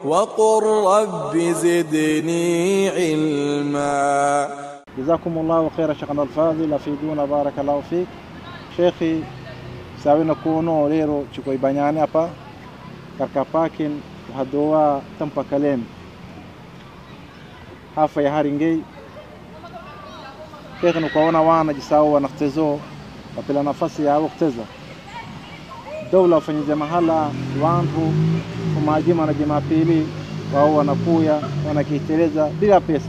وقل رب زدني علما جزاكم الله خير شيخنا الفاضل أفيدونا بارك الله فيك شيخي sawina kuno lero chiko ibanyane hapa katika parking hadoa tampa kalem hafa ya haringei shekhe nukaona wana jisao wanaktezo wapila nafasi yao kuteza dawla wafanyije mahala wantu kumajima na jumapili wao wanakuya wanakiteleza bila pesa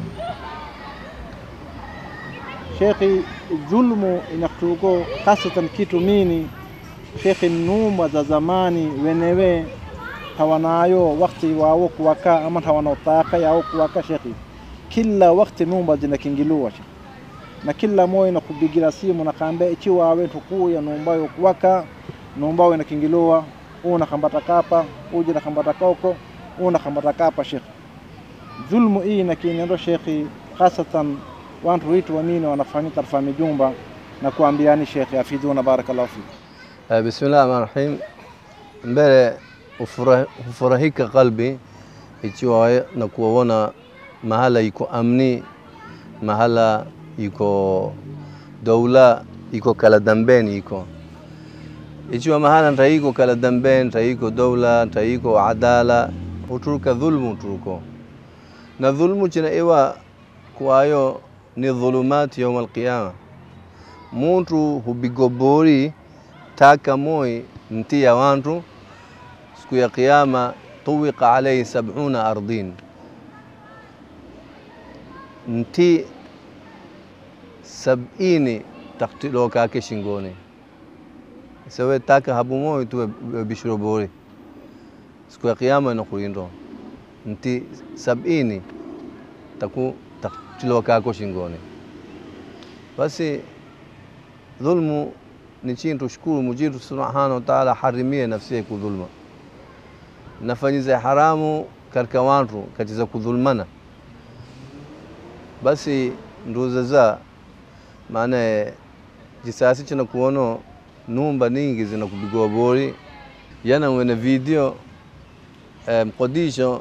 shekhi dhulmu inaktuko hasatan kitu mini shekhi numba za zamani wenewe hawanayo wakti wao kuwaka ama hawanotaka yao kuwaka shekhi kila wakti numba zinakingiliwa shekhi na kila moyo inakubigira simu nakambia ichi wawe tukuya numba yo kuwaka numba yo inakingiliwa una kambata kapa uje na kambata koko una kambata kapa shekhi dhulmu hii nakinendo shekhi hasatan wantu witu wamini wanafanya tarfa mijumba na kuambiani shekhi afiduna barakallahu fik Eh, Bismillah rahmani rahim. Mbele hufura- hufurahika qalbi ikiwa na kuwaona mahala iko amni, mahala iko doula iko kala dambeni iko ikiwa mahala ntaiko kala dambeni ntaiko doula ntaiko adala uturuka dhulmu turuko na dhulmu china iwa kwayo ni dhulumati yauma alqiyama muntu hubigobori taka moi nti ya wantu siku ya kiyama tuwika alaihi sabuna ardin nti sabini taktilo kake shingoni isawe taka habu moi tuwe bishiro bori siku ya kiyama inakulindo nti sabini taku taktilo kako shingoni basi dhulmu ni chintu shukuru mujitu subhanahu wa ta'ala harimie nafsi yake kudhulma nafanyiza haramu katika wantu katiza kudhulmana basi nduza za maana jisasi china kuono numba ningi zina kupigwa bori yana wene video eh, mkodisho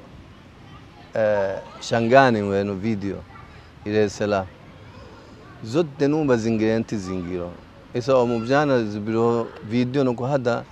eh, shangani weno video ile sala zote numba zingirenti zingiro isa omubjana zibiro video noko hada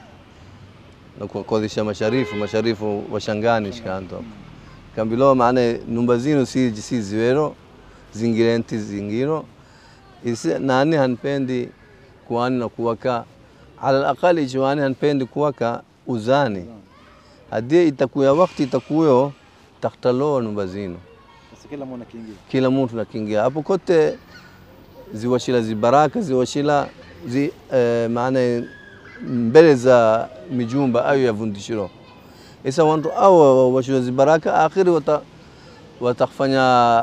nakukodisha masharifu masharifu washangani shikanto kambilo maana numba zino si si ziwero zingirenti zingiro isi nani hanpendi kuani na kuwaka ala alaqali jiwani hanpendi kuwaka uzani hadie itakuya wakati itakuyo taktalo numba zino sasa kila mwana kiingia kila mtu nakiingia hapo kote ziwashila zibaraka ziwashila zi, eh, maana mbele za mijumba ayo yavundishiro isa wantu awo washila zibaraka akhiri wata watakfanya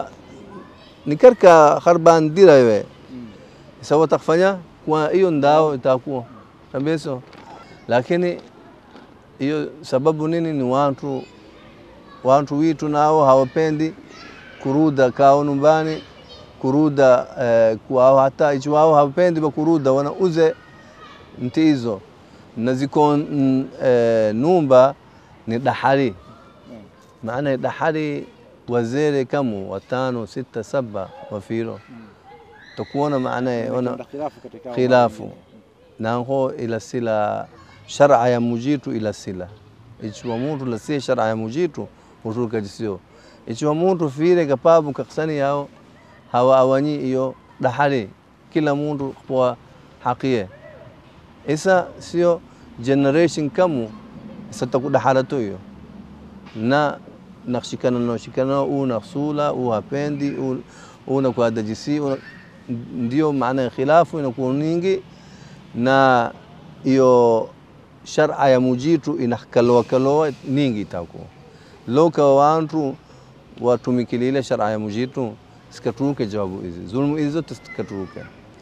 nikarka kharban dira we isa watakfanya kwa hiyo ndao itakuwa kabeso lakini hiyo sababu nini ni watu watu witu nao hawapendi kuruda kao nyumbani kuruda eh, kwao hata ichi wao hawapendi bakuruda wanauze nti hizo na ziko mm, eh, numba ni dahari maana dahari wazere kamu watano sita saba wafiro takuona maana ona Kuna khilafu katika khilafu nango ila sila shar'a ya mujitu ila sila ichiwa muntu la si shar'a ya mujitu uturuka jisio ichiwa muntu fire kapabu kaksani yao hawa awanyi iyo dahari kila muntu kwa hakie isa sio generation kamu isa taku daharatu iyo na nakshikana no shikana u naksula u hapendi u una kwa dajisi una, ndio maana ya khilafu inakuwa nyingi na hiyo shar'a ya mujitu inakaloa kaloa ningi itakuwa loka wantu watumikilile shar'a ya mujitu sikaturuke jawabu hizi zulmu hizi zote sikaturuke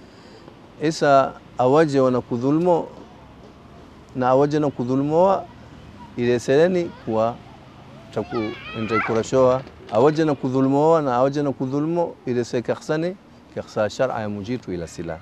isa awaje wana kudhulmo na awaje na kudhulmoa ile sereni kwa taku nitaikurashoa awaje na kudhulmoa na awaje na kudhulmo ile sekakhsani kakhsa shar'a ya mujitu ila sila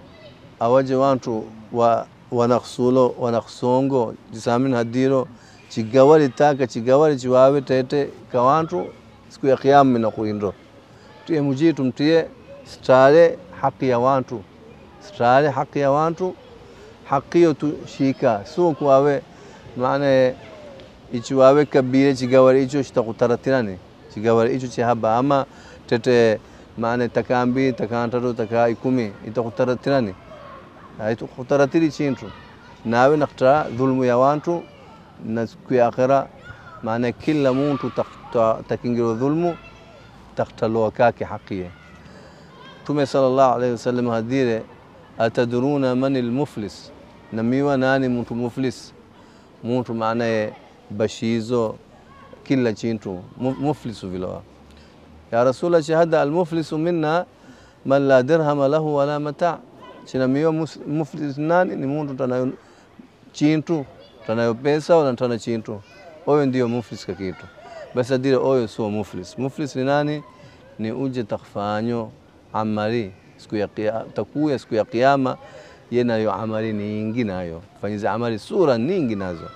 awaje wantu wa wanakhsulo wanakhsongo jisamin hadiro chigawali taka chigawali chiwawe tete kawantu siku ya kiyama na kuindo tiye mujitu mtie stare haki ya wantu stare haki ya wantu haki yo tushika so kuwawe maana ichiwawe kabile chigawali icho chitakutaratirani chigawali icho chihaba ama tete maana takambi takantatu taka ikumi itakutaratirani itakutaratiri chintu nawe nakta dhulmu ya wantu na siku ya akhira maana kila muntu takingiro dhulmu taktaloa kake haqiye Mtume sallallahu alaihi wasallam hadire atadruna man almuflis namiwa nani muntu muflis muntu maana bashizo kila chintu muflisu vilowa ya rasula shahada almuflisu minna man la dirhama lahu wala mata chinamiwa muflis nani ni muntu tanayo chintu tanayo pesa wala tana chintu oyo ndio muflis kakitu basi adire oyo sio muflis muflis ni nani ni uje takfanyo amali siku ya kiyama takuya siku ya kiyama ye nayo amali nyingi nayo fanyiza amali sura nyingi nazo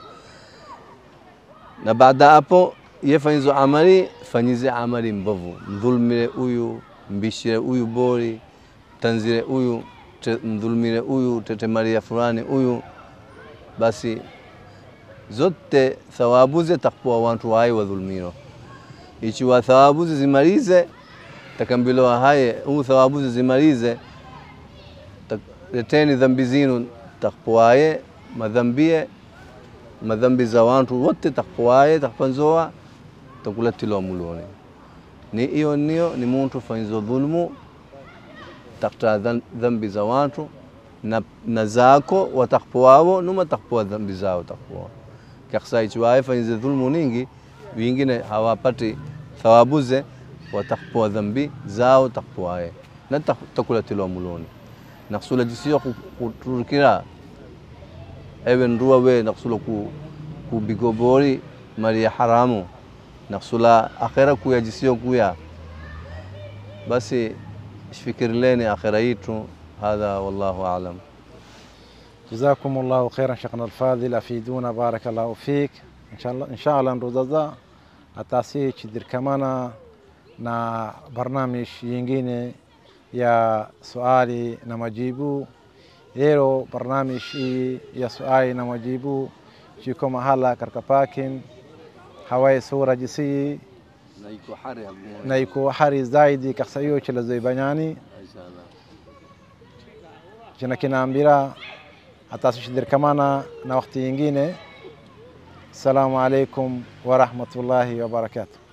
na baada hapo ye fanyizo amali fanyize amali mbovu mdhulmire huyu mbishire huyu bori tanzire huyu mdhulmire huyu tetemaria fulani huyu basi zote thawabuze takpoa wantu waye wadhulmiro ichiwa thawabuze zimalize takambilowa haye huu thawabuze zimalize leteni dhambi zinu takpoaye madhambie madhambi za wantu wote takpoaye takpanzoa takulatilowa muloni ni iyo niyo ni muntu fanyizo dhulmu takta dhambi za wantu na, na zako watakpoawo numa takpoa dhambi zao takpoa kaksa ichiwaye fanyize dhulmu ningi wingine hawapati thawabuze watakpoa dhambi zao takpoaye na takulatilowa muloni nakusula jisiyo kuturukira ewe nduwa we nakusula ku, kubigobori mali ya haramu nakusula akhera kuya jisiyo kuya basi shifikirileni akhera yitu hadha wallahu alam جزاكم الله خيرا شيخنا الفاضل أفيدونا بارك الله فيك إن شاء الله إن شاء الله nduzaza atasi chidirkamana na barnamish yingine ya swali na majibu leo barnamish hii ya swali na majibu chiko mahala katika parking hawai sura jisi na iko hari zaidi kaksa hiyo chela zoibanyani china kinaambira atasishidirkamana na wakati yingine assalamu alaikum warahmatullahi wabarakatuh